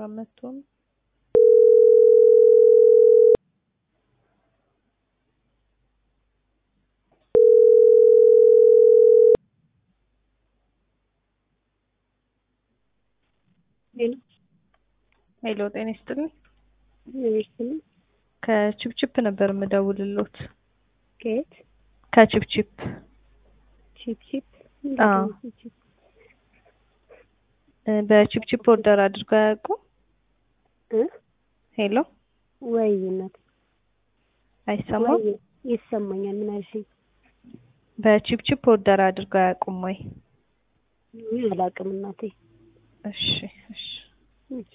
አራት መቶ ነው። ሄሎ ሄሎ ጤና ይስጥልኝ። ይመስልኝ ከቺፕቺፕ ነበር የምደውልሎት። ከየት ከቺፕቺፕ ቺፕ ቺፕ አዎ። እ በቺፕቺፕ ኦርደር አድርገው አያውቁም? እ ሄሎ ወይ እናት አይሰማም? ወይ ይሰማኛል። ምን አልሽኝ? በቺፕቺፕ ኦርደር አድርገው አያውቁም ወይ? እኔ አላውቅም እናቴ። እሺ እሺ እሺ